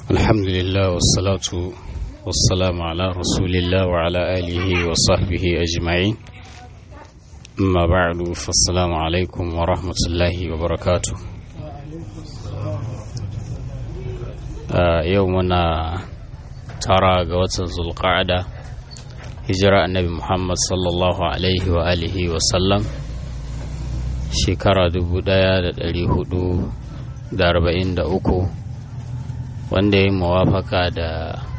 الحمد لله والصلاة والسلام على رسول الله وعلى آله وصحبه أجمعين أما بعد فالسلام عليكم ورحمة الله وبركاته آه يومنا ترى قوة ذو القعدة هجرة النبي محمد صلى الله عليه وآله وسلم shekara dubu ɗaya da ɗari hudu da arba'in da uku wanda ya muwafaka da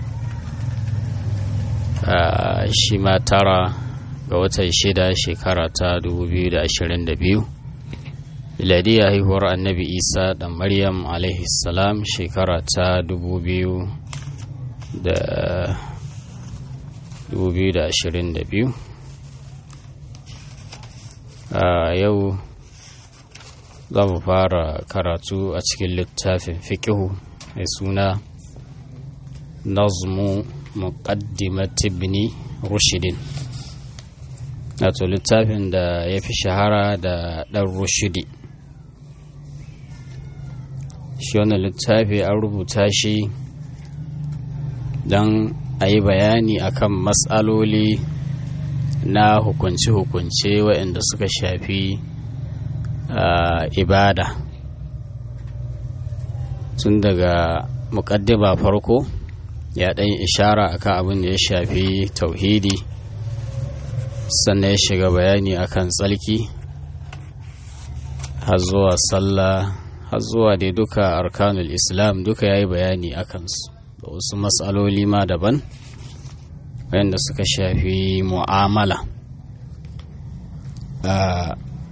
shi ma tara ga watan shida shekara ta dubu biyu da ashirin da biyu miladiya haihuwar annabi isa da maryam salam shekara ta dubu biyu da dubu biyu da ashirin da biyu yau za mu fara karatu a cikin littafin fiƙihu mai suna nazmu muqaddimat ibn rushidin wato littafin da ya fi shahara da ɗan rushidi shi wannan littafi an rubuta shi don a yi bayani akan matsaloli na hukunce-hukunce waɗanda suka shafi Uh, ibada tun daga muƙaddima farko ya ɗan ishara akan abin da ya shafi tauhidi sannan ya shiga bayani akan tsalki har zuwa sallah har zuwa dai duka arkanul islam duka ya yi bayani akan su da wasu matsaloli ma daban wayanda suka shafi mu'amala uh,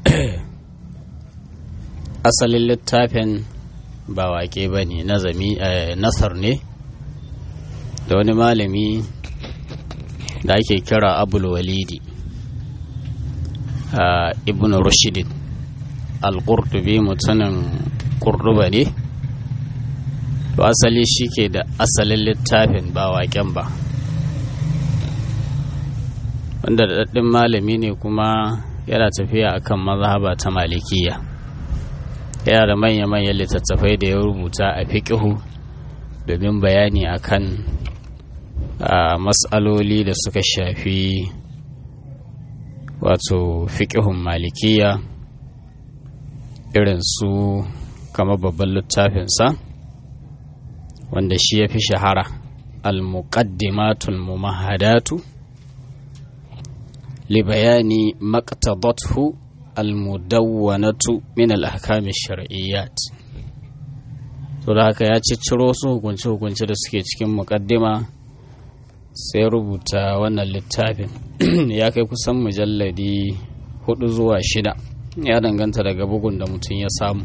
asalin littafin ba waƙe ba ne nasar ne da wani malami da ake kira abul walidi ibn rushidin al-qurtubi mutumin kurduba ne to asali shi ke da asalin littafin ba waƙen ba wanda da daɗin malami ne kuma yana tafiya akan mazhaba ta malikiya yana da manya-manyan littattafai da ya rubuta a fiƙihu domin bayani akan matsaloli da suka shafi wato fiƙihun malikiya irin su kama babban littafinsa wanda shi ya fi shahara al-muqaddimatul mumahadatu li bayani maqtadathu almudawwanatu min al-ahkam shar'iyyat to da haka ya cicciro su hukunce hukunce da suke cikin muqaddima sai rubuta wannan littafin ya kai kusan mujalladi hudu zuwa shida ya danganta daga bugun da mutum ya samu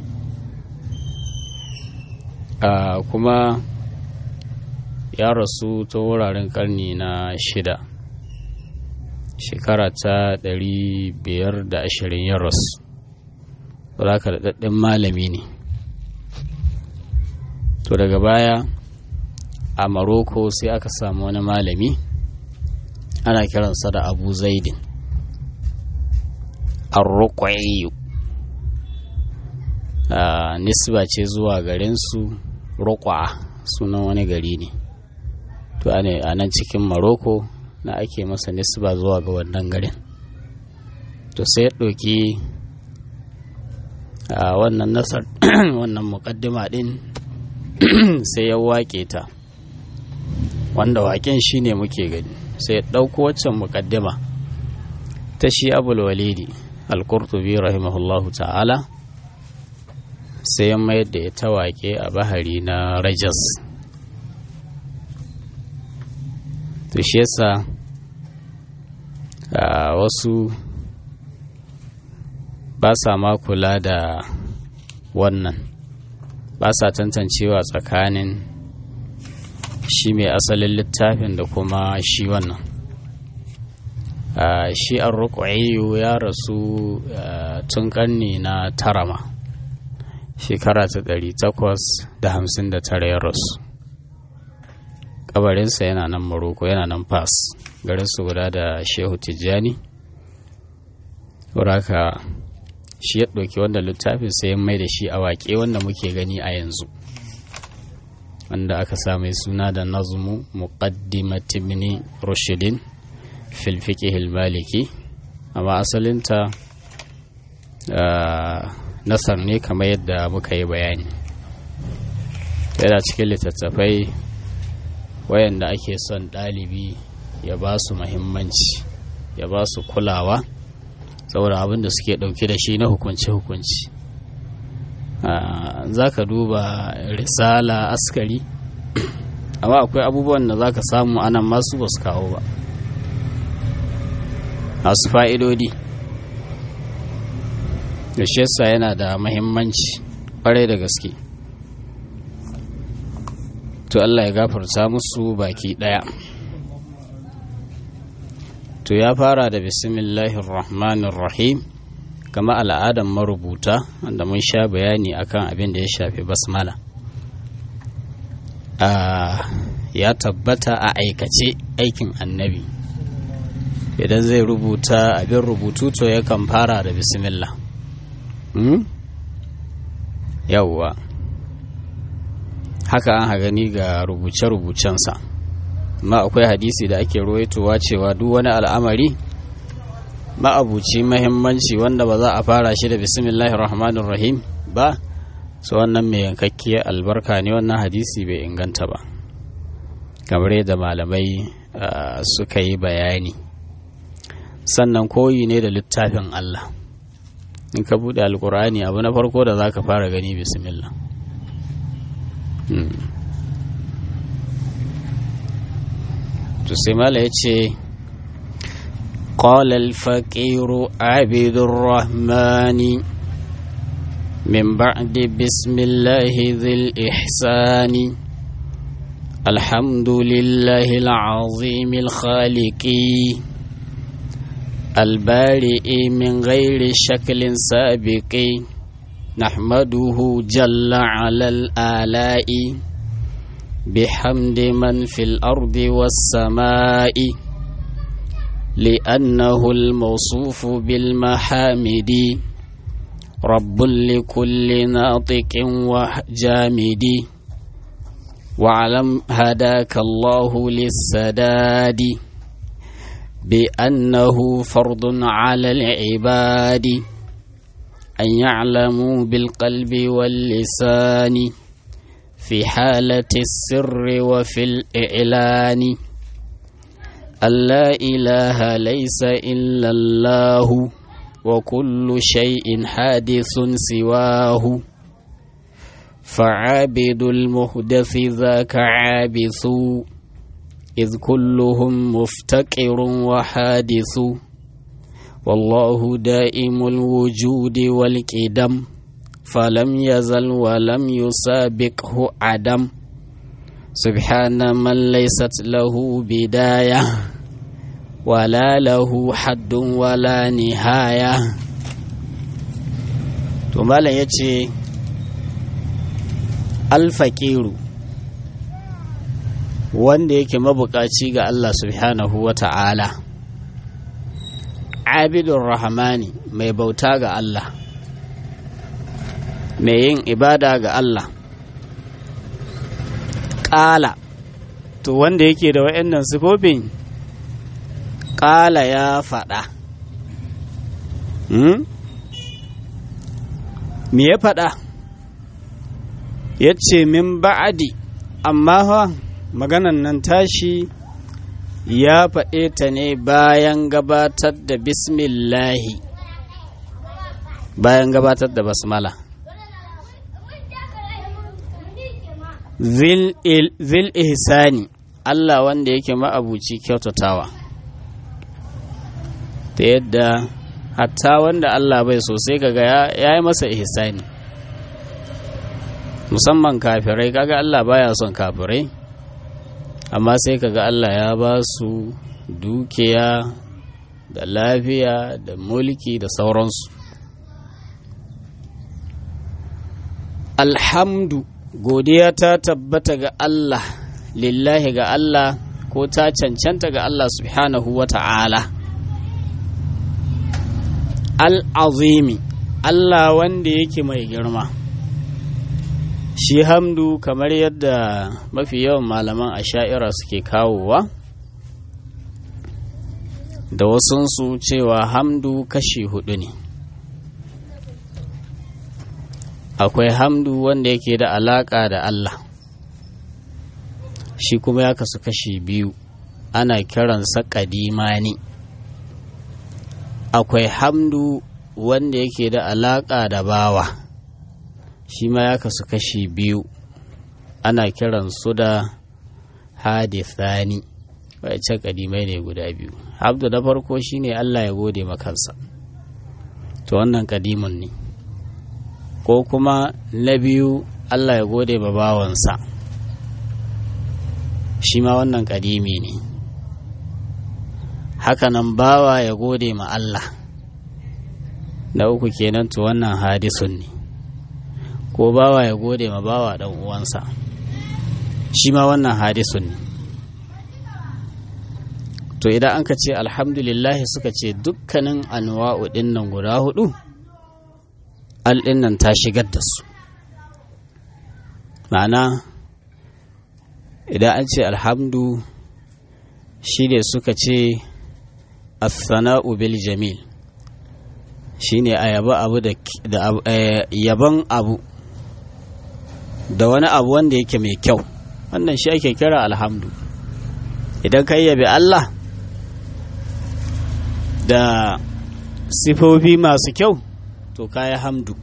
kuma ya rasu ta wuraren karni na shida shekara ta ɗari biyar da ashirin ya rasu ka da daɗin malami ne to daga baya a maroko sai aka samu wani malami ana kiransa da abu zaidin arroƙwayo nisba ce zuwa garinsu roƙwa sunan wani gari ne to a nan cikin maroko na ake masa nisba zuwa ga wannan garin to sai ya ɗauki a wannan nasar wannan muƙaddima ɗin sai ya waƙe ta wanda waƙen shi ne muke gani sai ya ɗauko waccan muƙaddima ta shi abul walidi al-qurtubi rahimahullahu ta'ala sai ya mayar da ita waƙe a bahari na rajas to shi yasa wasu ba sa ma kula da wannan ba sa tantancewa tsakanin shi mai asalin littafin da kuma shi wannan shi an rukwaiyu ya rasu tun karni na tarama shekara ta ɗari takwas da hamsin da tara ya rasu kabarinsa yana nan maroko yana nan fas garinsu guda da shehu tijjani haka shi ya ɗauki wanda littafin sai mai da shi a waƙe wanda muke gani a yanzu wanda aka sa mai suna da nazmu muqaddimat ibn rushidin fil fiqh maliki amma asalinta nasar ne kamar yadda muka yi bayani yana cikin littattafai wayanda ake son ɗalibi ya ba su mahimmanci ya ba su kulawa saboda abin da suke ɗauke da shi na hukunci-hukunci za ka duba risala askari amma akwai abubuwan da za ka samu anan masu ba su kawo ba masu fa'idodi da shesa yana da mahimmanci ƙwarai da gaske to Allah ya gafarta musu baki ɗaya to ya fara da bismillahir rahmanir rahim kama al'adan marubuta wanda mun sha bayani akan abin da ya shafi basmala ya tabbata a aikace aikin annabi idan zai rubuta abin rubutu to yakan fara da bismillah yawwa haka an gani ga rubuce-rubucensa ma akwai hadisi da ake ruwaitowa cewa duk wani al'amari ma'abuci mahimmanci wanda ba za a fara shi da bismillahir rahmanir rahim ba su wannan mai yankakkiyar albarka ne wannan hadisi bai inganta ba kamar yadda malamai suka yi bayani sannan koyi ne da littafin Allah in ka buɗe alkur'ani abu na farko da za ka fara gani bismillah to sai mala ya ce قال الفقير عبد الرحمن من بعد بسم الله ذي الإحسان الحمد لله العظيم الخالق البارئ من غير شكل سابق نحمده جل على الآلاء بحمد من في الأرض والسماء لأنه الموصوف بالمحامد رب لكل ناطق وجامد واعلم هداك الله للسداد بأنه فرض على العباد أن يعلموا بالقلب واللسان في حالة السر وفي الإعلان أن لا إله ليس إلا الله وكل شيء حادث سواه فعابد المهدث ذاك عابث إذ كلهم مفتقر وحادث والله دائم الوجود والقدم فلم يزل ولم يسابقه عدم سبحان من ليست له بداية ولا له حد ولا نهاية ثم يتي الفقير wanda yake mabukaci ga Allah subhanahu wa ta'ala abidun rahmani mai bauta ga Allah mai yin ibada ga Allah ƙala to wanda yake da wa'annan sifofin ƙala ya faɗa hmm? me ya faɗa ya ce min ba'adi amma fa maganan nan tashi ya faɗe ta ne bayan gabatar da bismillahi bayan gabatar da basmala zil ihsani Allah wanda yake ma'abuci kyautatawa ta yadda hatta wanda Allah bai sosai kaga ya yi masa ihsani musamman kafirai kaga Allah baya son kafirai amma sai kaga Allah ya ba su dukiya da lafiya da mulki da sauransu alhamdu godiya ta tabbata ga Allah lillahi ga Allah ko ta cancanta ga Allah subhanahu wa ta'ala al'azimi Allah wanda yake mai girma shi hamdu kamar yadda mafi yawan malaman asha'ira suke kawowa da wasunsu cewa hamdu kashi hudu ne akwai hamdu wanda yake da alaka da Allah shi kuma ya kasu kashi biyu ana kiransa kadimani akwai hamdu wanda yake da alaka da bawa shi ma ya kasu kashi biyu ana kiransu da hadithani wacce kadimai ne guda biyu abdu da farko shine Allah ya gode makansa to wannan kadimun ne ko kuma na biyu Allah ya gode ba bawansa shi ma wannan kadimi ne hakanan bawa ya gode ma Allah na uku kenan to wannan hadisun ne ko bawa ya gode ma bawa dan uwansa shi ma wannan hadisun ne to idan an ka ce alhamdulillahi suka ce dukkanin anwa'u nan guda hudu nan ta shigar da su ma'ana idan an ce alhamdu shi ne suka ce athana'u bil jamil shi ne a yaba abu da yaban abu da wani abu wanda yake mai kyau wannan shi ake kira alhamdu idan ka yabi Allah da sifofi masu kyau to kaya hamdu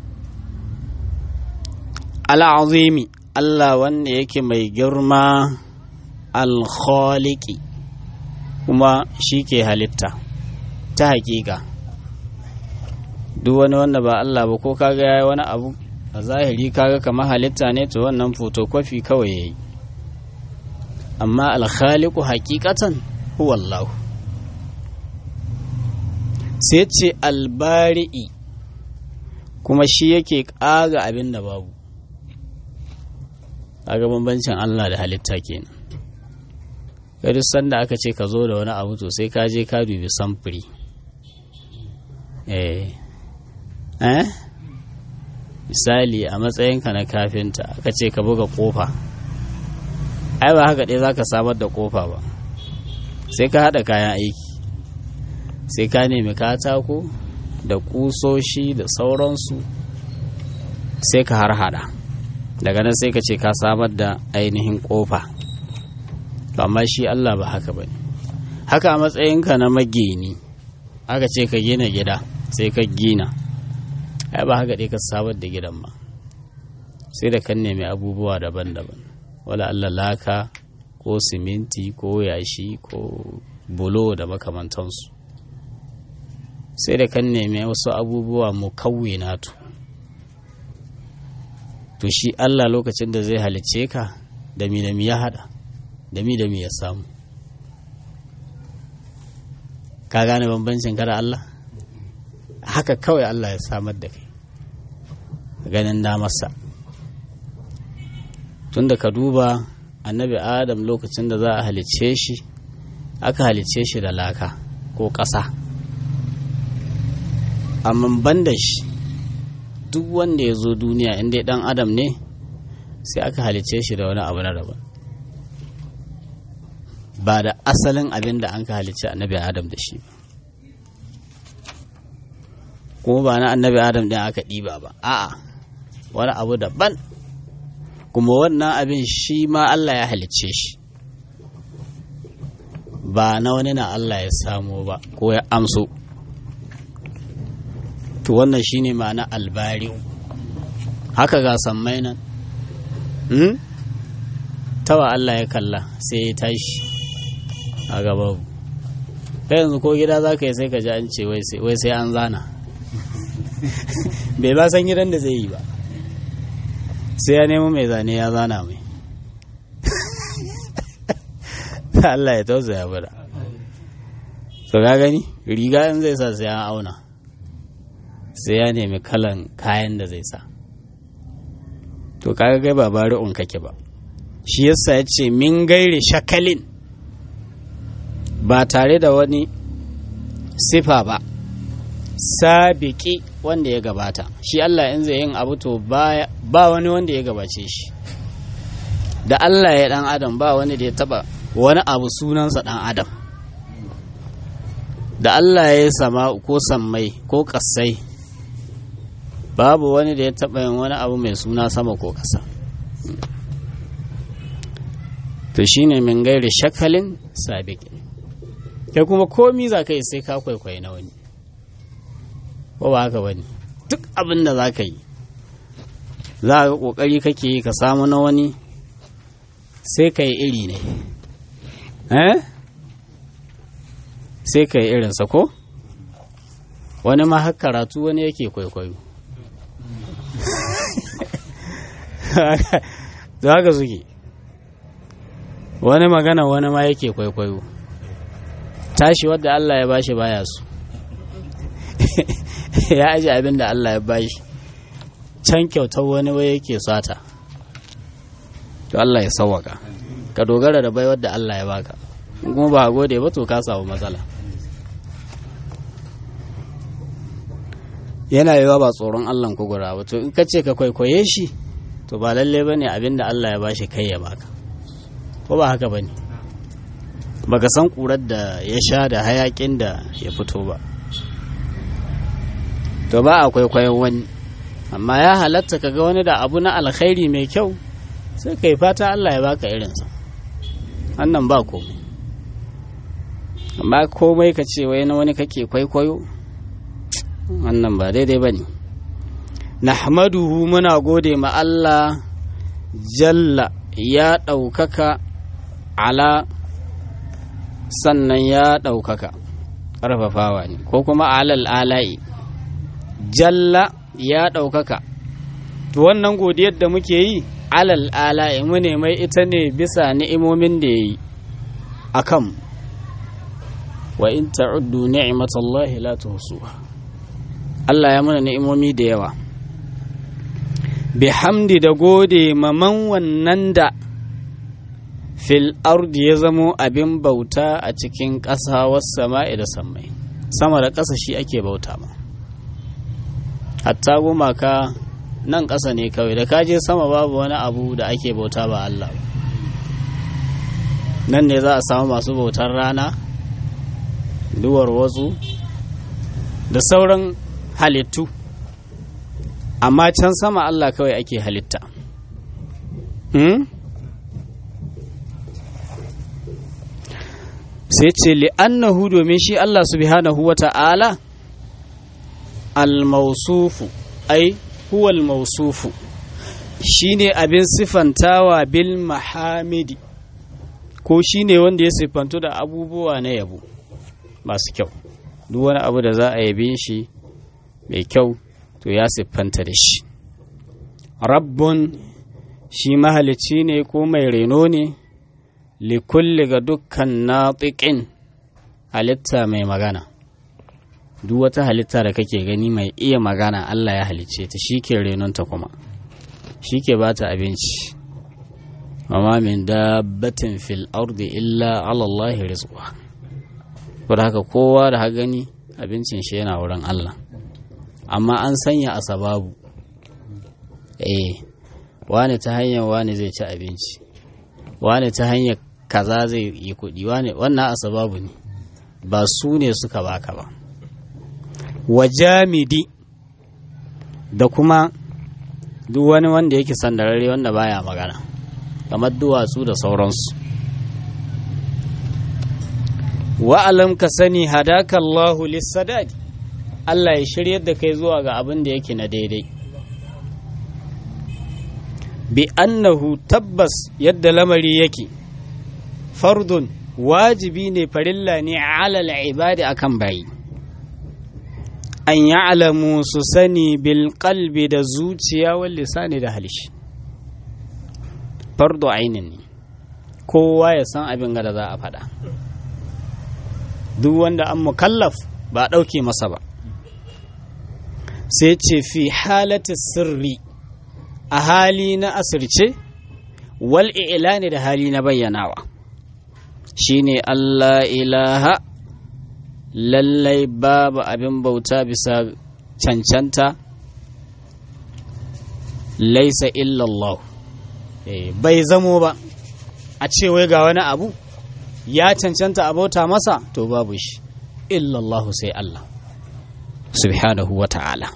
al'azimi Allah wanda yake mai girma alkhaliki kuma shi ke halitta ta hakika duk wani wanda ba Allah ba ko kaga yayi wani abu a zahiri kaga kamar halitta ne to wannan photocopy kawai yayi amma alkhaliku hakikatan huwa Allah sai ce albari'i kuma shi yake ƙaga abin da babu kaga bambancin Allah da halitta kenan duk sanda aka ce ka zo da wani abu to sai ka je ka dubi samfuri eh eh misali a matsayinka na kafinta aka ce ka buga kofa ai ba haka ɗaya za ka samar da kofa ba sai ka haɗa kayan aiki sai ka nemi katako da kusoshi da sauransu sai ka har hada daga nan sai ka ce ka samar da ainihin kofa amma shi Allah ba haka ba haka a matsayinka na magini aka ce ka gina gida sai ka gina ai ba haka dai ka samar da gidan ba sai da kan nemi abubuwa daban-daban wala Allah laka ko siminti ko yashi ko bulo da makamantansu sai da kan nemi wasu abubuwa mu natu to shi Allah lokacin da zai halicce ka da mi da mi ya hada da mi da mi ya samu ka gane bambancin kada Allah haka kawai Allah ya samar da kai ganin damarsa tunda ka duba annabi adam lokacin da za a halicce shi aka halicce shi da laka ko ƙasa amma ban da shi duk wanda ya zo duniya inda dan adam ne sai aka halicce shi da wani abu na daban ba da asalin abin da an ka halicce annabi adam da shi kuma ba na annabi adam ɗin aka ɗiba ba a'a wani abu daban kuma wannan abin shi ma Allah ya halicce shi ba na wani na Allah ya samo ba ko ya amso to wannan shine ma'ana albari'u haka ga sammai nan hmm? tawa Allah ya kalla sai ya tashi a gaba kai yanzu ko gida za ka yi sai ka ji an ce wai sai an zana bai ba san gidan da zai yi ba sai ya nemo mai zane ya zana mai Allah ya tausaya bada so ka gani riga in zai sa sai an auna sai ya nemi kalan kayan da zai sa to kaga gai ba bari'un kake ba shi yasa ya ce min gairi shakalin ba tare da wani sifa ba sabiki wanda ya gabata shi Allah in zai yin abu to ba wani wanda ya gabace shi da Allah ya dan adam ba wani da ya taba wani abu sunansa dan adam da Allah ya sama ko sammai ko kasai babu wani da ya taba yin wani abu mai suna sama ko kasa to shine min gairi shakalin sabiqin kai kuma komi za ka yi sai ka kwaikwayi na wani ko ba haka bane duk abin da za ka yi za ka kokari kake yi ka samu na wani sai ka yi iri ne eh sai ka yi irinsa ko wani ma har karatu wani yake kwaikwayo za haka suke wani magana wani ma yake kwaikwayo tashi wadda Allah ya bashi baya su ya aji abin da Allah ya bashi can kyautar wani wai yake sata to Allah ya sawaka ka dogara da baiwar da Allah ya baka kuma ba gode ba to ka samu matsala yana yiwa ba tsoron Allah ku gura ba to in ka ce ka kwaikwaye shi to ba lalle bane abin da Allah ya bashi kai ya baka ko ba haka bane baka san kurar da ya sha da hayakin da ya fito ba to ba a kwaikwayon wani amma ya halatta ka ga wani da abu na alkhairi mai kyau sai ka yi fata Allah ya baka irinsa wannan ba komai amma komai ka ce wai na wani kake kwaikwayo wannan ba daidai ba ne nahmaduhu muna gode ma Allah jalla ya ɗaukaka ala sannan ya ɗaukaka ƙarfafawa ne ko kuma alal ala'i jalla ya ɗaukaka to wannan godiyar da muke yi alal ala'i mu ne mai ita ne bisa ni'imomin da ya yi a kan wa in ta'uddu ni'matallahi la tuhsuha Allah ya mana ni'imomi da yawa bihamdi da gode maman wannan da fil ardi ya zamo abin bauta a cikin ƙasa wasu sama'i da sammai sama da ƙasa shi ake bauta ma hatta gumaka nan ƙasa ne kawai da kaje sama babu wani abu da ake bauta ba Allah ba nan ne za a samu masu bautar rana duwar wasu da sauran halittu amma can sama Allah kawai ake halitta hmm? sai ce li'annahu domin shi Allah subhanahu wa ta'ala al-mausufu ai huwa al-mausufu shine abin sifantawa bil mahamidi ko shine wanda ya siffantu da abubuwa na yabo masu kyau duk wani abu da za a yabe shi mai kyau to ya siffanta da shi rabbun shi mahalicci ne ko mai reno ne likulli ga dukkan natsiƙin halitta mai magana duk wata halitta da kake gani mai iya magana Allah ya halicce ta shi ke renonta kuma shi ke ba ta abinci amma min dabbatin fil ardi illa alallahi rizqa saboda haka kowa da ha gani abincin shi yana wurin Allah amma an sanya a sababu eh wani ta hanyar wani zai ci abinci wani ta hanyar kaza zai yi kuɗi wani wannan a sababu ne ba su ne suka baka ba wa jamidi da kuma duk wani wanda yake sandararre wanda baya magana kamar duwatsu da sauransu wa'alam ka sani hadaka Allahu lissadadi Allah ya shiryar da kai zuwa ga abin da yake na daidai bi annahu tabbas yadda lamari yake fardun wajibi ne farilla ne alal ibadi akan bayi an ya'lamu su sani bil qalbi da zuciya wal lisani da halishi fardu ainin ne kowa ya san abin da za a faɗa duk wanda an mukallaf ba a ɗauke masa ba sai ce fi halati sirri a hali na asirce wal ne da hali na bayyanawa shine Allah ilaha lallai babu abin bauta bisa cancanta laisa illallah bai zamo ba a ce wai ga wani abu ya cancanta abota masa to babu shi illallahu sai Allah subhanahu wa ta'ala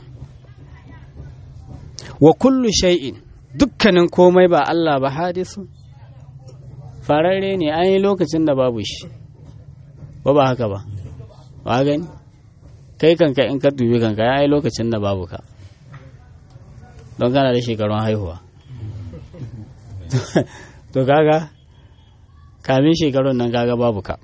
wa kullu shay'in dukkanin komai ba Allah ba hadisu fararre ne an yi lokacin da babu shi ba ba haka ba ba gani kai kanka in ka dubi kanka ya yi lokacin da babu ka don kana da shekarun haihuwa to kaga kamin shekarun nan kaga babu ka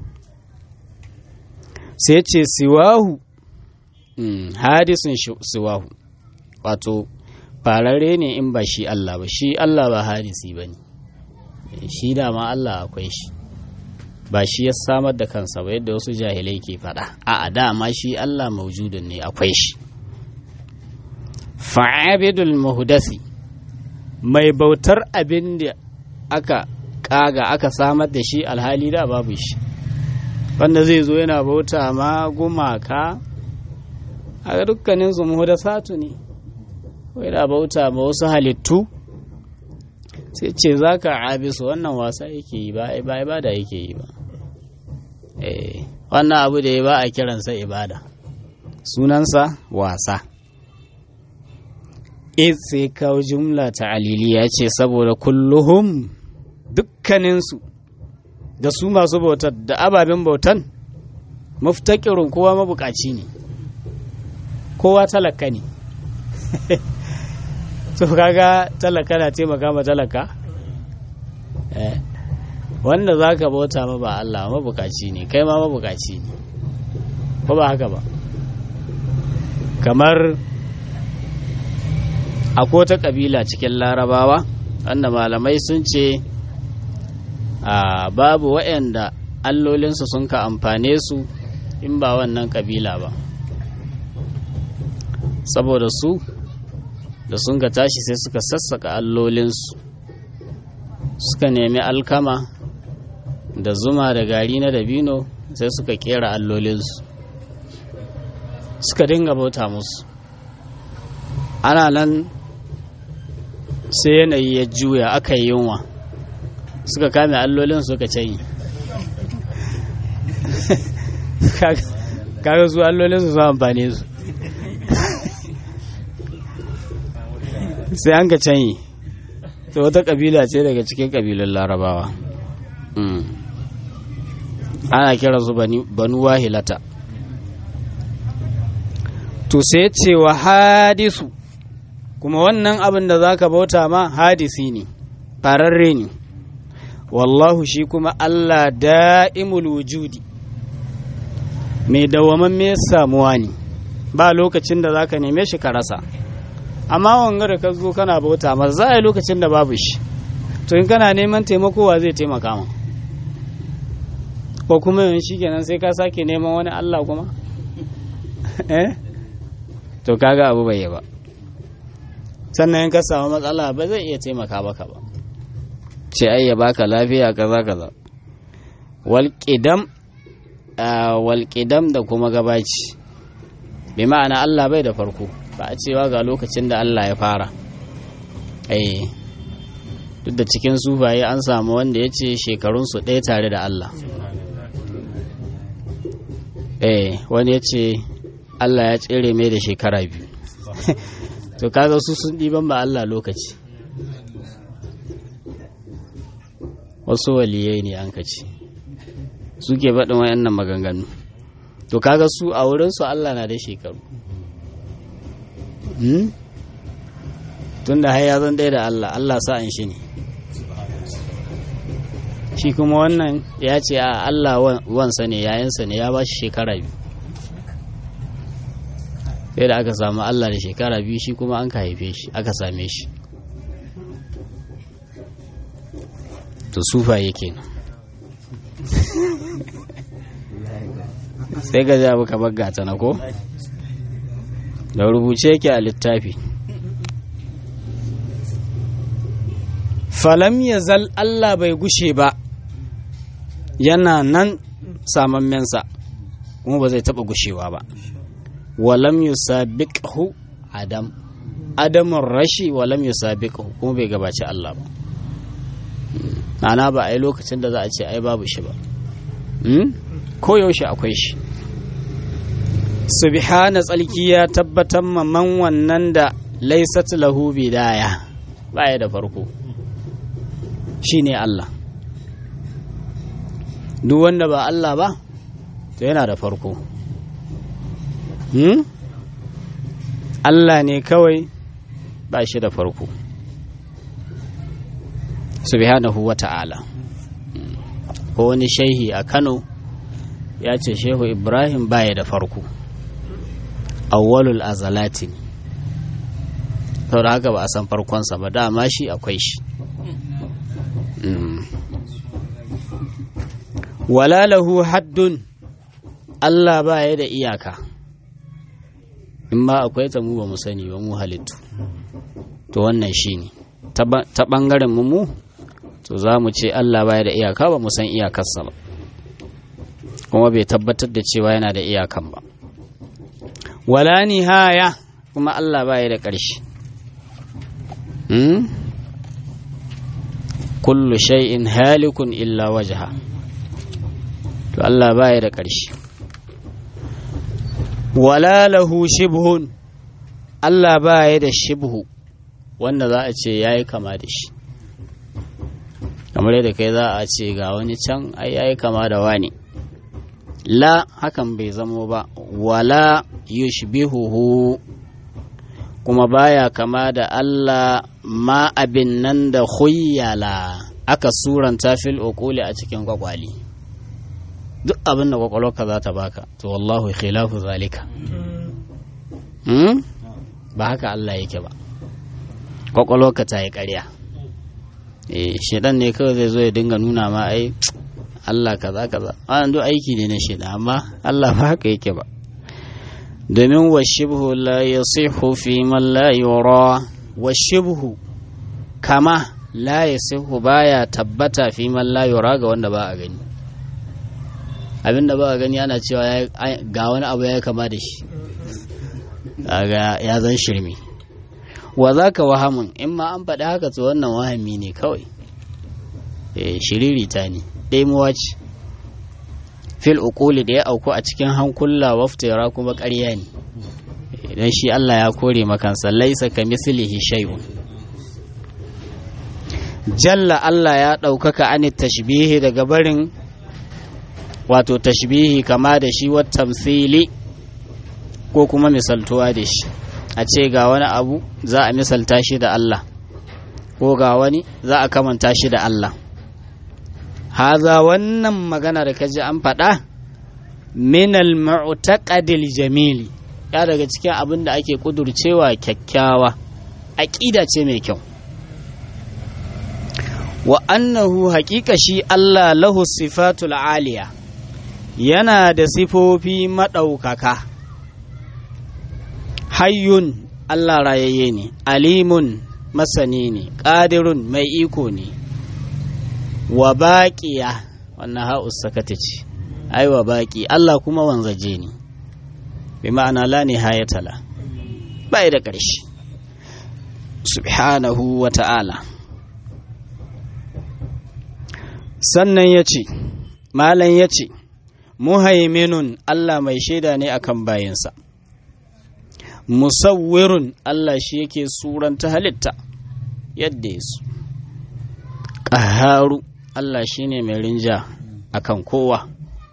sai ce siwahu hadisin siwahu wato fararre ne in ba shi Allah ba shi Allah ba hadisi ba ne shi dama Allah akwai shi ba shi ya samar da kansa ba yadda wasu jahilai ke faɗa a dama shi Allah maujudun ne akwai shi fa'abidul muhdasi mai bautar abin da aka kaga aka samar da shi alhali da babu shi wanda zai zo yana bauta ma gumaka a dukkanin su muhdasatu ne yana bauta ma wasu halittu sai ce za ka abisu wannan wasa yake yi ba ibada yake yi ba wannan abu da ya ba a kiransa ibada sunansa wasa sai kawo jumla ta aliliya ce saboda kulluhum dukkaninsu da su masu bautar da ababen bautan muftakirin kowa mabukaci ne kowa talaka ne to kaga talaka na taimaka ma talaka wanda za ka bauta ma ba Allah mabukaci ne kai ma mabukaci ne ko ba haka ba kamar akwai ta kabila cikin larabawa wanda malamai sun ce a babu waɗanda allolinsu sun ka amfane su in ba wannan kabila ba saboda su da sun ka tashi sai suka sassaka allolinsu suka nemi alkama da zuma da gari na dabino sai suka kera allolinsu suka dinga bauta musu ana nan sai yanayi ya juya aka yi yunwa suka kame allolin suka canyi kaga su allolin su amfane su sai an ka canyi ta wata kabila ce daga cikin kabilun larabawa ana kira su banu wahilata to sai ce wa hadisu kuma wannan abin da za ka bauta ma hadisi ne fararre ne wallahu shi kuma Allah da'imul wujudi mai dawamamme samuwa ne ba lokacin da za ka neme shi ka rasa amma wanga da ka zo kana bauta ma za a yi lokacin da babu shi to in kana neman taimakowa zai taimaka ma ko kuma yin shi kenan sai ka sake neman wani Allah kuma eh to kaga abu bai yi ba sannan in ka samu matsala ba zai iya taimaka baka ba ce ai ya baka lafiya kaza kaza walƙidam walƙidam da kuma gabaci bi ma'ana Allah bai da farko ba a cewa ga lokacin da Allah ya fara eh duk da cikin sufaye an samu wanda ya ce shekarunsu ɗaya tare da Allah eh wani ya ce Allah ya tsere mai da shekara biyu to kaga su sun ɗiban ba Allah lokaci wasu waliyai ne an kaci suke faɗin wayannan maganganu to kaga su a wurinsu Allah na da shekaru tun da ya zan ɗaya da Allah Allah sa'an shi ne shi kuma wannan ya ce a Allah wansa ne yayansa ne ya ba shi shekara biyu sai da aka samu Allah da shekara biyu shi kuma an ka haife shi aka same shi to sufa yake sai ga jabu ka bagata na ko da rubuce yake a littafi falam ya zal Allah bai gushe ba yana nan samammensa kuma ba zai taɓa gushewa ba walam yusabiqhu adam adamun rashi walam yusabiqhu kuma bai gabaci Allah ba ana ba a yi lokacin da za a ce ai babu shi ba ko yaushe akwai shi subhana tsalki ya tabbatar man wannan da laisat lahu bidaya baya da farko shine Allah duk wanda ba Allah ba to yana da farko hmm? Allah ne kawai ba shi da farko subhanahu wa ta'ala ko wani shehi a Kano ya ce shehu Ibrahim baya da farko awwalul azalati ne saboda haka ba a san farkonsa ba dama shi akwai shi wala lahu haddun Allah ba ya da iyaka in ma akwai ta mu ba mu sani ba mu halittu to wannan shi ne ta ɓangaren mu to za mu ce Allah ba ya da iyaka ba mu san iyakarsa ba kuma bai tabbatar da cewa yana da iyakan ba wala nihaya kuma Allah ba ya da ƙarshe kullu shay'in halikun illa wajha to Allah ba ya da ƙarshe wala lahu shibhun Allah ba ya da shibhu wanda za a ce yayi kama da shi kamar yadda kai za a ce ga wani can ai yayi kama da wani la hakan bai zamo ba wala yushbihuhu kuma baya kama da Allah ma abin nan da huyyala aka suranta fil uquli a cikin kwakwali duk abin da kwakwalwarka za ta baka to wallahu khilafu zalika hmm? ba haka Allah yake ba kwakwalwarka ta yi ƙarya eh shedan ne kawai zai zo ya dinga nuna ma ai Allah kaza kaza wannan duk aiki ne na shedan amma Allah ba haka yake ba domin washibhu la yasihu fi man la yura washibhu kama la yasihu baya tabbata fi man la yura ga wanda ba a gani abinda ba a gani ana cewa ga wani abu ya kama da shi ga ya zan shirme wa za ka wahamun in ma an faɗi haka to wannan wahami ne kawai shiririta ne ɗaimuwa ce fil uquli da ya auku a cikin hankula waftira kuma ƙarya ne idan shi Allah ya kore makansa laisa ka mislihi shay'un jalla Allah ya ɗaukaka ani tashbihi daga barin wato tashbihi kama da shi wa tamthili ko kuma misaltuwa da shi a ce ga wani abu za a misalta shi da Allah ko ga wani za a kamanta shi da Allah haza wannan magana da kaji an faɗa minal mu'taqadil jamili ya daga cikin abin da ake kudurcewa kyakkyawa aƙida ce mai kyau wa annahu haƙiƙa shi Allah lahu sifatul aliya yana da sifofi maɗaukaka hayyun Allah rayayye ne alimun masani ne ƙadirun mai iko ne wa baƙiya wannan ha'us sakata ce ai wa baƙi Allah kuma wanzaje ne bi ma'ana la nihayatala bai da ƙarshe subhanahu wa ta'ala sannan ya ce malam ya ce muhaiminun Allah mai shaida ne akan bayansa musawwirun Allah shi yake suranta halitta yadda ya su ƙaharu Allah shi ne mai rinja akan kowa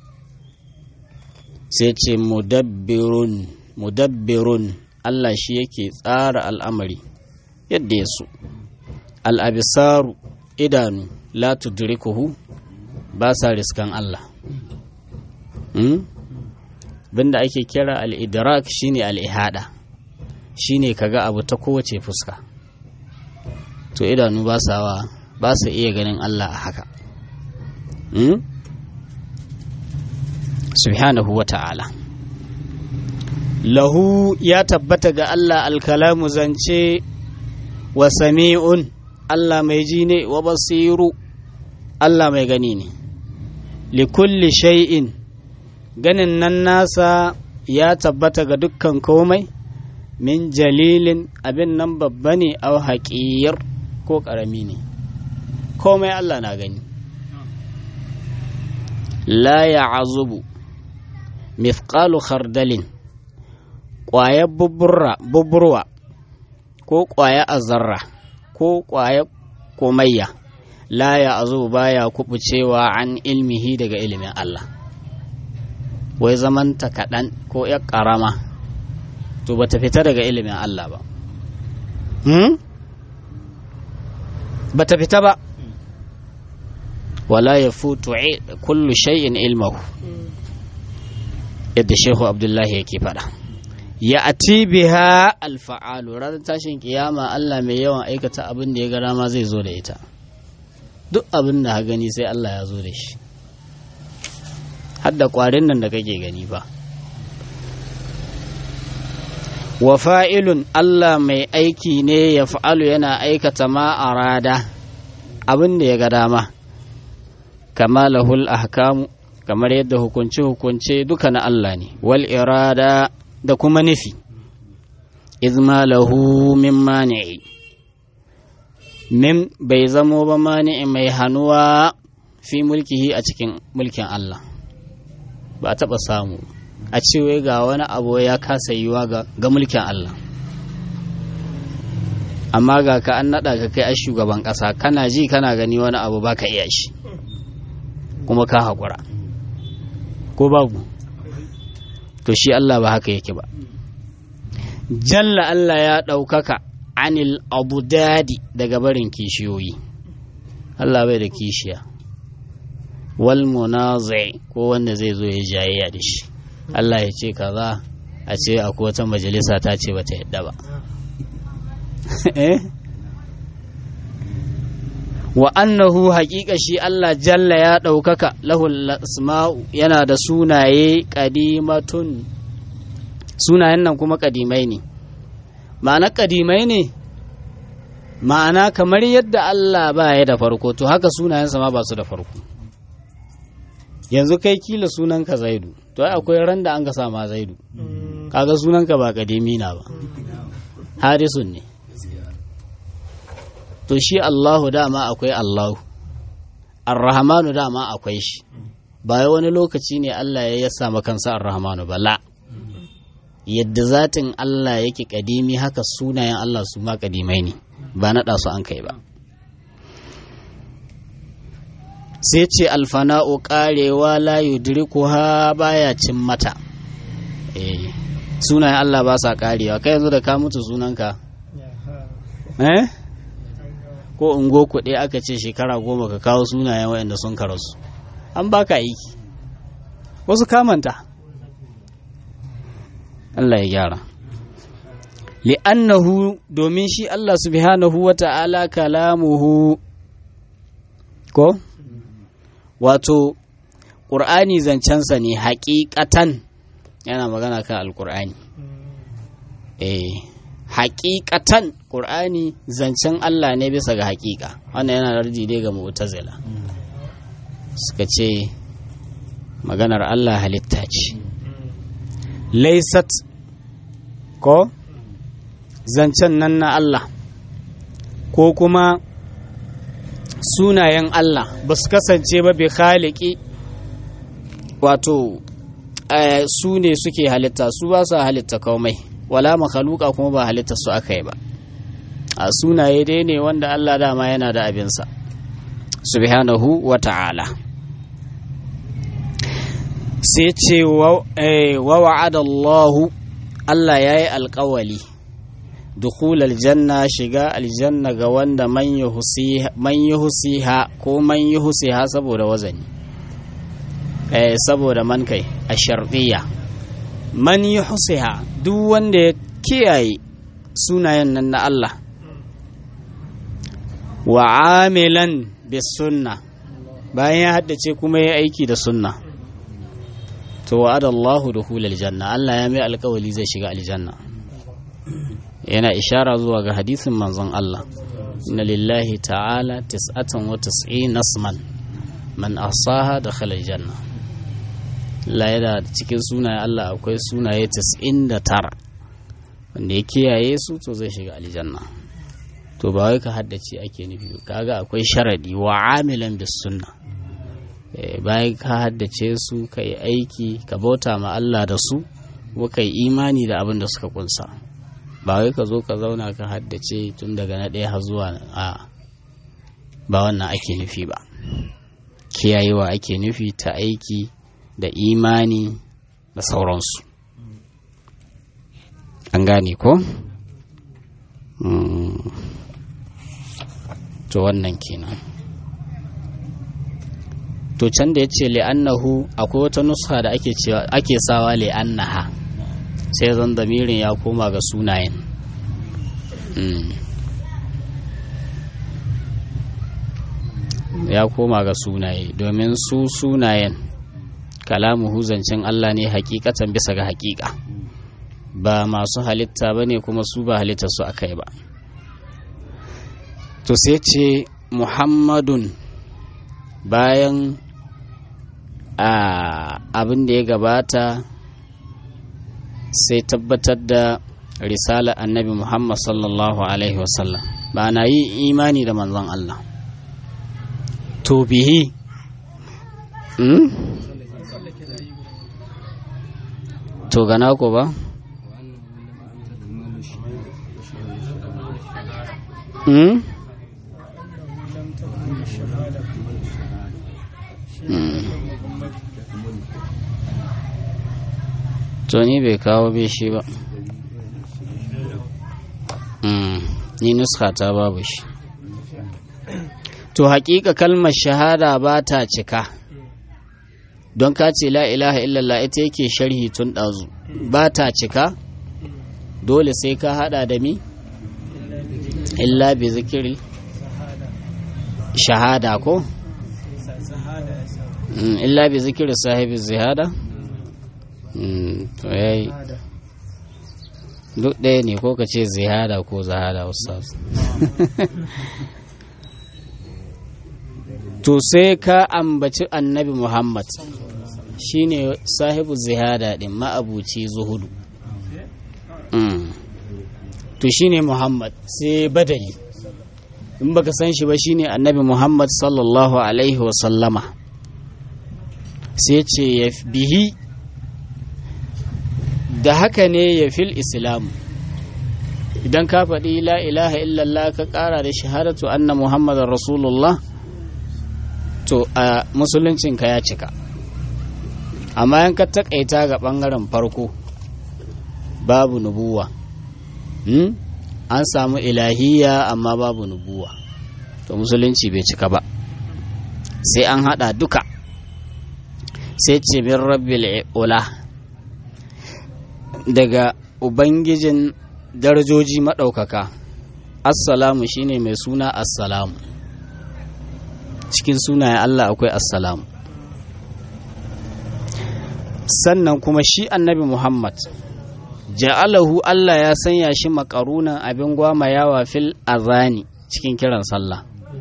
sai ce mudabbirun mudabbirun Allah shi yake tsara al'amari yadda ya so al'abisaru idanu la tudrikuhu ba sa riskan Allah binda ake kira al'idrak shine al'ihada shine kaga abu ta kowace fuska to idanu ba sa ba su iya ganin Allah a haka subhanahu wa ta'ala lahu ya tabbata ga Allah alkalamu zance wa sami'un Allah mai ji ne wa basiru Allah mai gani ne likulli shay'in ganin nan nasa ya tabbata ga dukkan komai min jalilin abin nan babba ne au haƙiyar ko ƙarami ne komai Allah na gani la ya azubu mithqalu khardalin ƙwayar buburwa ko ƙwaya azarra ko ƙwaya komayya la ya azubu baya kubucewa an ilmihi daga ilimin Allah wai zamanta kaɗan ko ya ƙarama to ba ta fita daga ilimin Allah ba hmm? ba ta fita ba wala ya futu kullu shay'in ilmahu yadda shehu abdullahi yake faɗa ya ati biha alfa'alu ranar tashin kiyama Allah mai yawan aikata abin da ya ga dama zai zo da ita duk abin da gani sai Allah ya zo da shi hadda kwarin nan da kake gani ba wa fa'ilun Allah mai aiki ne ya fa'alu yana aikata ma arada abin da ya ga dama kama lahul ahkamu kamar yadda hukunce-hukunce duka na Allah ne wal irada da kuma nufi izma lahu min mani'i min bai zamo ba mani'i mai hannuwa fi mulkihi a cikin mulkin Allah ba a taɓa samu a cewa ga wani abu ya kasa yiwa ga mulkin Allah amma ga ka an naɗa ka kai a shugaban ƙasa kana ji kana gani wani abu ba ka iya shi kuma ka haƙura ko babu to shi Allah ba haka yake ba jalla Allah ya ɗaukaka anil abu dadi daga barin kishiyoyi Allah bai da kishiya wal munazai ko wanda zai zo ya jayayya da shi Allah ya ce kaza a ce akwai wata majalisa ta ce bata yadda ba wa annahu haƙiƙa shi Allah jalla ya ɗaukaka lahul asma'u yana da sunaye ƙadimatun sunayen nan kuma ƙadimai ne ma'ana ƙadimai ne ma'ana kamar yadda Allah ba ya da farko to haka sunayensa ma ba su da farko yanzu kai kila sunanka zaidu to ai akwai ran da an ka sama zaidu kaga sunanka ba ƙadimi na ba harisun ne to shi Allahu dama akwai Allahu Ar-Rahmanu dama akwai shi ba wani lokaci ne Allah ya yasa kansa Ar-Rahmanu ba la yadda zatin Allah yake kadimi haka sunayen Allah su ma kadimai ne ba naɗa su an kai ba sai ce alfana'u karewa la yudrikuha baya cin mata eh sunayen Allah ba sa karewa kai yanzu da ka mutu sunanka eh ko ungo kuɗi aka ce shekara goma ka kawo sunayen waɗanda sun karasu an baka aiki wasu kamanta Allah ya gyara li'annahu domin shi Allah subhanahu wa ta'ala kalamuhu ko wato ƙur'ani zancensa ne haƙiƙatan yana magana kan alƙur'ani eh haƙiƙatan ƙur'ani zancen Allah ne bisa ga haƙiƙa wannan yana rarji dai ga mu'tazila suka ce maganar Allah halitta ce laisat ko zancen nan na Allah ko kuma sunayen Allah ba su kasance ba bi khaliki wato su ne suke halitta su ba su halitta komai wala makhaluka kuma ba halitta su aka yi ba a sunaye dai ne wanda Allah dama yana da abinsa subhanahu wa ta'ala sai ce wa wa'ada Allahu Allah ya yi alkawali dukul aljanna shiga aljanna ga wanda man yi husiha ko man yi husiha saboda wazani saboda man kai a sharɗiyya man yi husiha duk wanda ya kiyaye sunayen nan na Allah wa amilan bis sunna bayan ya haddace kuma ya aiki da sunna to wa'ada Allahu dukhul aljanna Allah ya mai alkawali zai shiga aljanna yana ishara zuwa ga hadisin manzon Allah inna lillahi ta'ala tis'atan wa tis'ina nasman man asaha dakhala aljanna Allah yana cikin sunaye Allah akwai sunaye 99 wanda ya kiyaye su to zai shiga aljanna to ba wai ka haddace ake nufi kaga akwai sharadi wa amilan bis sunna bayan ka haddace su ka yi aiki ka bauta ma Allah da su kuma ka yi imani da abin da suka kunsa ba wai ka zo ka zauna ka haddace tun daga na ɗaya har zuwa a ba wannan ake nufi ba kiyayewa ake nufi ta aiki da imani da sauransu an gane ko? to wannan kenan to can da ya ce li'annahu akwai wata nuska da ake cewa ake sawa li'annaha sai zan damirin ya koma ga sunayen ya koma ga sunaye domin su sunayen kalamuhu zancen Allah ne hakikatan bisa ga hakika ba masu halitta ba ne kuma su ba halitta su aka yi ba to sai ce muhammadun bayan abin da ya gabata sai tabbatar da risala annabi muhammad sallallahu alaihi wasallam ba na yi imani da manzon Allah to bihi hmm? to gana ko ba hmm? to ni bai kawo bai shi ba ni nuska ta babu shi to hakika kalmar shahada ba ta cika don ka ce la ilaha illallah ita yake sharhi tun ɗazu ba ta cika dole sai ka hada da mi illa bi zikiri shahada ko illa bi zikiri sahibi zihada to yayi duk ɗaya ne ko ka ce zihada ko zahada ustaz to sai ka ambaci annabi muhammad shine sahibu zihada din ma'abuci zuhudu to shine muhammad sai badali in baka san shi ba shine annabi muhammad sallallahu alaihi wasallama sai ce ya bihi da haka ne ya fil islamu idan ka faɗi la ilaha illallah ka ƙara da shahadatu anna muhammadar rasulullah to a musuluncinka ya cika amma yan ka taƙaita ga ɓangaren farko babu nubuwa hmm? an samu ilahiyya amma babu nubuwa to musulunci bai cika ba sai an haɗa duka sai ce min rabbil ula daga ubangijin darajoji maɗaukaka assalamu shine mai suna assalamu cikin sunayen Allah akwai assalamu sannan kuma shi annabi Muhammad ja'alahu Allah ya sanya shi makarunan abin gwamayawa fil azani cikin kiran sallah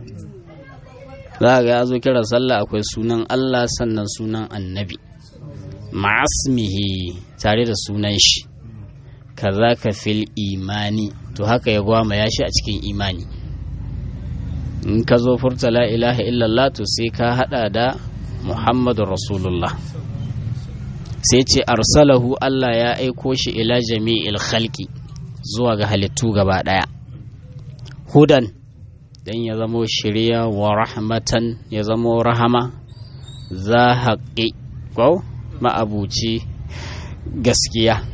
za ga ya zo kiran sallah akwai sunan Allah sannan sunan annabi ma'asmihi tare da sunan shi kaza ka fil imani to haka ya gwamaya shi a cikin imani in ka zo furta la ilaha illallah to sai ka hada da muhammadun rasulullah sai ce arsalahu Allah ya aiko shi ila jami'il khalqi zuwa ga halittu gaba daya hudan dan ya zamo shirya wa rahmatan ya zamo rahama za haƙi ko ma'abuci gaskiya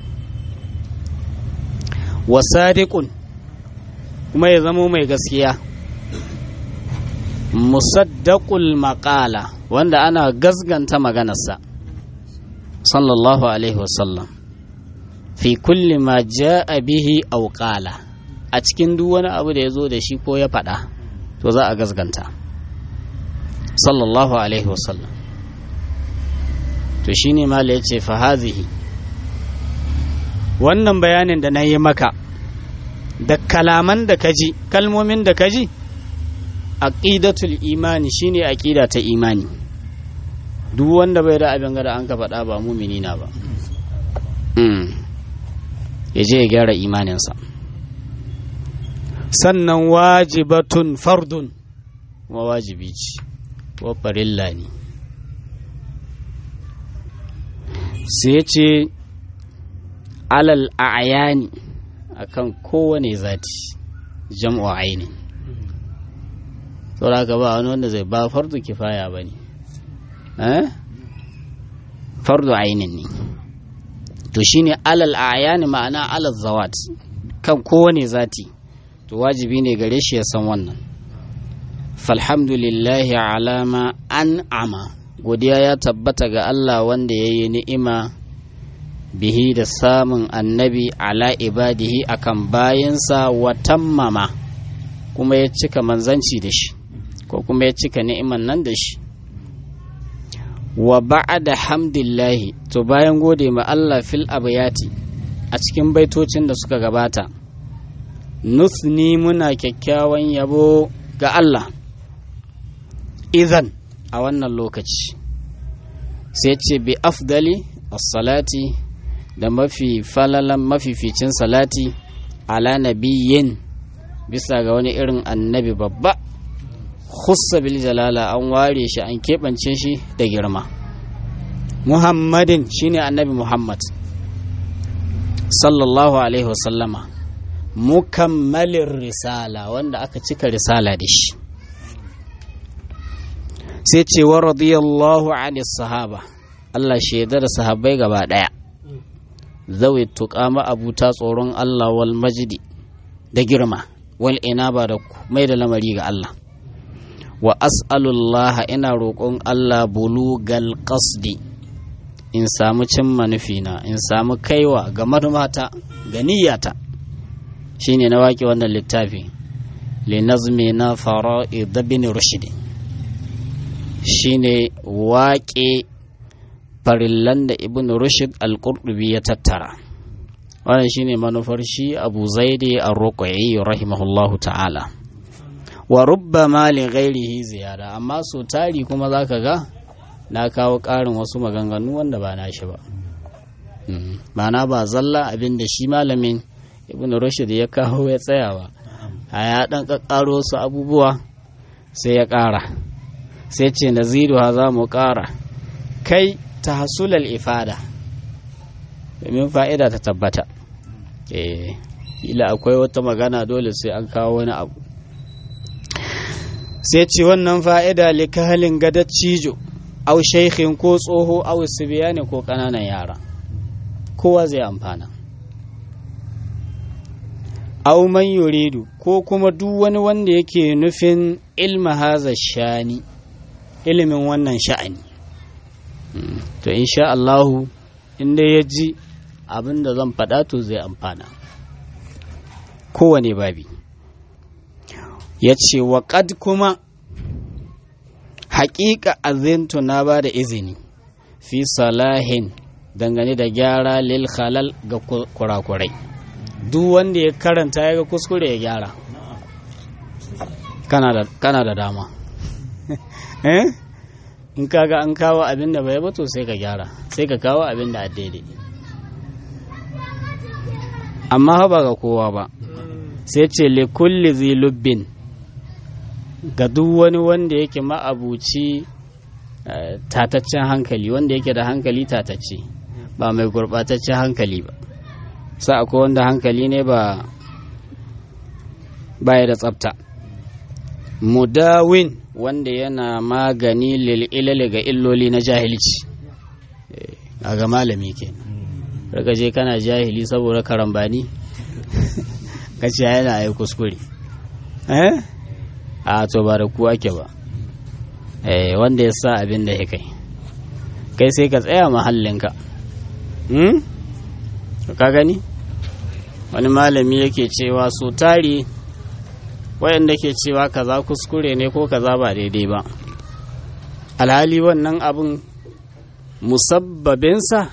wa sadiqun kuma ya zamo mai gaskiya musaddaqul maqala wanda ana gasganta maganarsa sallallahu alaihi wasallam fi kulli ma ja'a bihi aw qala a cikin duk wani abu da ya zo da shi ko ya faɗa to za a gasganta sallallahu alaihi wasallam to shine mala ya ce fa hazihi wannan bayanin da na yi maka da kalaman da kaji kalmomin da kaji aqidatul imani shine aqida ta imani duk wanda bai da abin gada an ka faɗa ba mumini na ba ya je ya gyara imaninsa sannan wajibatun fardun kuma wajibi ce wa farilla ne sai ce alal a'yani akan kowane zati jam'u aini saboda ka ba wani wanda zai ba fardu kifaya ba ne fardu ainin ne to shine alal a'yani ma'ana alal zawat kan kowane zati to wajibi ne gare shi ya san wannan falhamdulillahi alama an ama godiya ya tabbata ga Allah wanda ya yi ni'ima bihi da samun annabi ala ibadihi akan bayansa wa tammama kuma ya cika manzanci da shi ko kuma ya cika ni'iman nan da shi wa ba'da hamdillahi to bayan gode ma Allah fil abayati a cikin baitocin da suka gabata nusni muna kyakkyawan yabo ga Allah idan a wannan lokaci sai ce bi afdali as-salati da mafi falalan mafificin salati ala nabiyyin bisa ga wani irin annabi babba khussa bil jalala an ware shi an keɓance shi da girma muhammadin shine annabi muhammad sallallahu alaihi wasallama mukammalin risala wanda aka cika risala da shi sai ce wa radiyallahu anis sahaba Allah shaida da sahabbai gaba daya zawi tuƙama abuta tsoron Allah wal majidi da girma wal inaba da mai da lamari ga Allah wa as'alullah ina roƙon Allah bulugal qasdi in samu cimma nufina in samu kaiwa ga manumata ga niyyata shine na waƙe wannan littafi li nazmi na fara'id bin rushd shine waƙe farillan da ibn rushd al-qurtubi ya tattara wannan shine manufar shi abu zaidi ar-ruqayyi rahimahullahu ta'ala wa rubbama li ghairihi ziyada amma so tari kuma zaka ga na kawo ƙarin wasu maganganu wanda ba na shi ba ma'ana ba zalla abin da shi malamin ibn rushd ya kawo ya tsayawa a ya dan kakkaro su abubuwa sai ya ƙara sai ce naziru ha za mu ƙara kai ta hasulal ifada domin fa'ida ta tabbata eh ila akwai wata magana dole sai an kawo wani abu sai ce wannan fa'ida likahalin gadar cijo au shaikhin ko tsoho au sibiyani ko ƙananan yara kowa zai amfana au man yuridu ko kuma duk wani wanda yake nufin ilma haza shani ilimin wannan sha'ani to insha Allahu inda ya ji abin da zan faɗa to zai amfana kowane babi ya ce wa ƙad kuma haƙiƙa azintu na ba da izini fi salahin dangane da gyara lil halal ga kurakurai duk wanda ya karanta ya ga kuskure ya gyara kana da dama eh in kaga an kawo abin da bai bato sai ka gyara sai ka kawo abin da daidai amma ba ga kowa ba sai ce le kulli zilubbin ga duk wani wanda yake ma'abuci tataccen hankali wanda yake da hankali tatacce ba mai gurɓataccen hankali ba sa akwai wanda hankali ne ba baya da tsafta mudawin wanda yana magani lil'ilali ga illoli na jahilci a ga malami ke daga je kana jahili saboda karambani kace yana yi kuskure eh a to ba da ku ake ba eh wanda ya sa abin da ya kai kai sai ka tsaya mahallinka hmm? ka gani wani malami yake cewa so tari wayanda ke cewa kaza kuskure ne ko kaza ba daidai ba alhali wannan abin musabbabinsa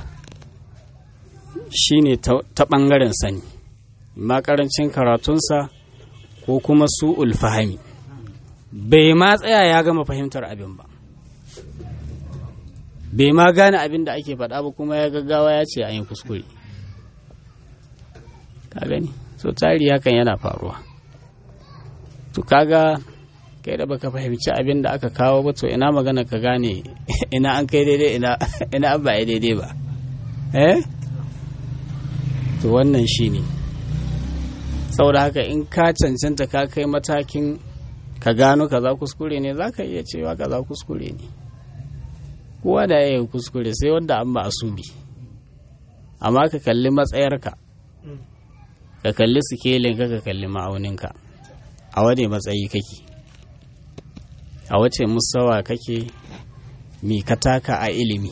shine ta ɓangaren sani makarancin karatunsa ko kuma su ulfahami bai ma tsaya ya gama fahimtar abin ba bai ma gane abin da ake faɗa ba kuma ya gaggawa ya ce an yi kuskure ka gani so tari hakan yana faruwa to kaga kai da baka fahimci abin da aka kawo ba to ina magana ka gane ina an kai daidai ina ina an ba daidai ba eh to wannan shine saboda haka in ka cancanta ka kai matakin ka gano kaza kuskure ne zaka iya cewa kaza kuskure ne kowa da ya yi kuskure sai wanda an ba asubi amma ka kalli matsayarka ka kalli sikelin ka ka kalli ma'auninka a wane matsayi kake a wace musawa kake mi ka taka a ilimi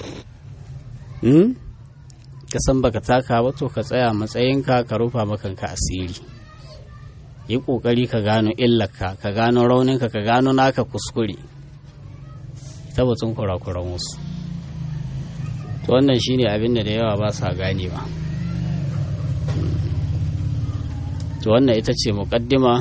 ka san baka taka ba to ka tsaya matsayinka ka rufa makanka asiri yi kokari ka gano illarka ka gano rauninka ka gano naka kuskure tabbatun kurakuran wasu to wannan shine abin da da yawa ba sa ganewa to wannan ita ce muƙaddima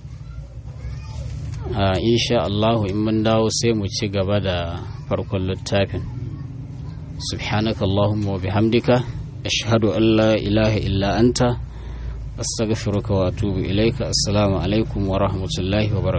a insha Allahu in mun dawo sai mu ci gaba da farkon littafin subhanaka Allahumma wa bihamdika ashhadu an la ilaha illa anta astaghfiruka wa atubu ilaika assalamu alaikum wa rahmatullahi wa barakatuh